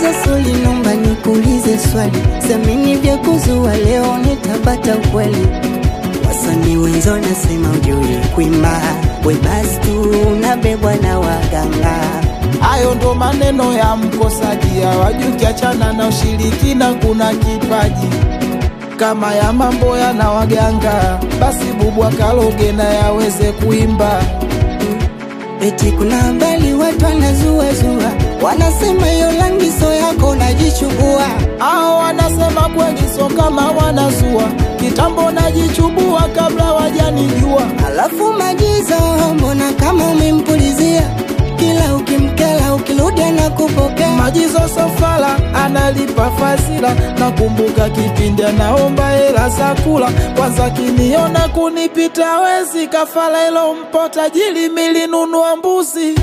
kwanza soli, nomba nikuulize swali, semini vya kuzua leo nitabata ukweli. Wasanii wenzo nasema ujui kuimba, we basi tu unabebwa na waganga. Hayo ndo maneno ya mkosaji, hawajui kiachana na ushirikina kuna kipaji kama ya mambo yana waganga, basi bubu akaloge na yaweze kuimba. Eti kuna habari watu wanazuazua, wanasema hiyo langiso yako najichubua. Hao wanasema kweli, so kama wanazua kitambo, najichubua kabla wajanijua. Alafu majizo, mbona kama umempulizia kila ukimkela, ukirudi anakupokea Majizo Sofala analipa fazila, nakumbuka kipindi anaomba hela za kula. Kwanza kiniona kunipita wezi, kafala ilo mpo tajiri, milinunua mbuzi.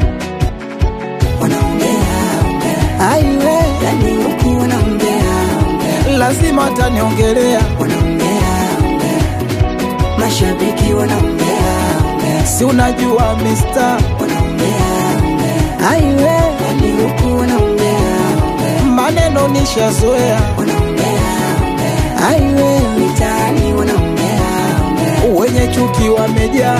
wanaongea ongea, aiwe yani huku wanaongea ongea, Lazima ataniongelea, wanaongea ongea, mashabiki wanaongea ongea, si unajua mister, wanaongea ongea, aiwe yani huku wanaongea ongea, maneno nishazoea, wanaongea ongea, aiwe mitaani wanaongea ongea, wenye chuki wamejaa.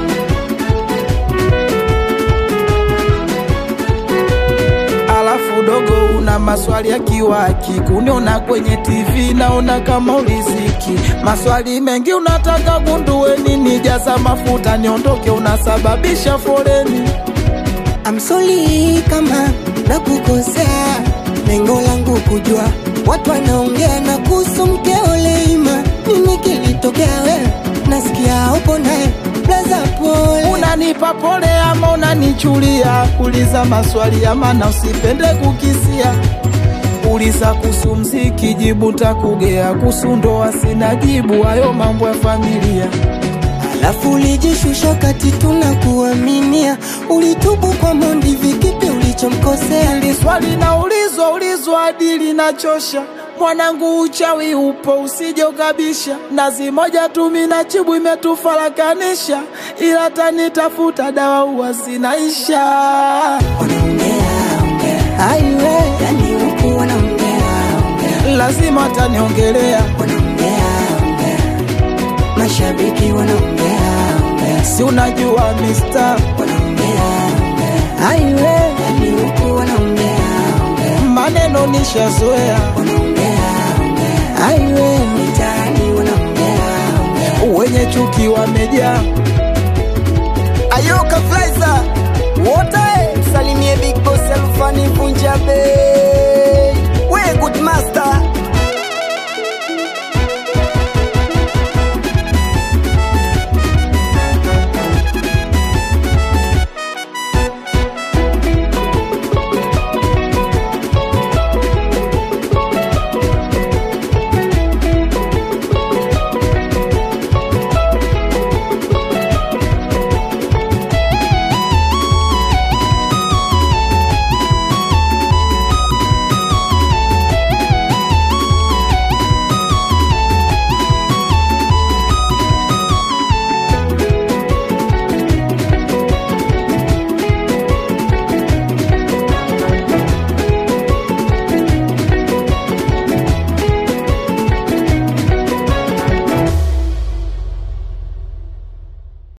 Alafu dogo, una maswali ya kiwaki, kuniona kwenye TV naona kama uliziki. Maswali mengi unataka gundue nini, jaza mafuta niondoke, unasababisha foleni. I'm sorry kama nakukosea, lengo langu kujua watu wanaongea na kuhusu mkeo Leima, nini kilitokea wewe? Nasikia upo naye blaza, pole. Unanipa pole ama unanichulia? Uliza maswali ya maana, usipende kukisia. Uliza kuhusu mziki, jibu takugea. Kuhusu ndoa sina jibu, hayo mambo ya familia. Alafu ulijishusha kati tunakuaminia, ulitubu kwa Mondi, vikipi ulichomkosea? Hili swali naulizwa ulizwa hadi linachosha. Mwanangu, uchawi upo, usije ukabisha. Nazi moja tu mina chibu imetufarakanisha, ila tanitafuta dawa huwa zinaisha. Wanaongea ongea, aiwe yani huku wanaongea ongea, Lazima ataniongelea, wanaongea ongea, mashabiki wanaongea ongea si unajua mister, wanaongea ongea, aiwe yani huku wanaongea ongea, maneno nishazoea, wanaongea ongea, aiwe mitaani wanaongea ongea. wenye chuki wamejaa. Ayoka Flaiza wote salimie Big Boss Alfani Punjabe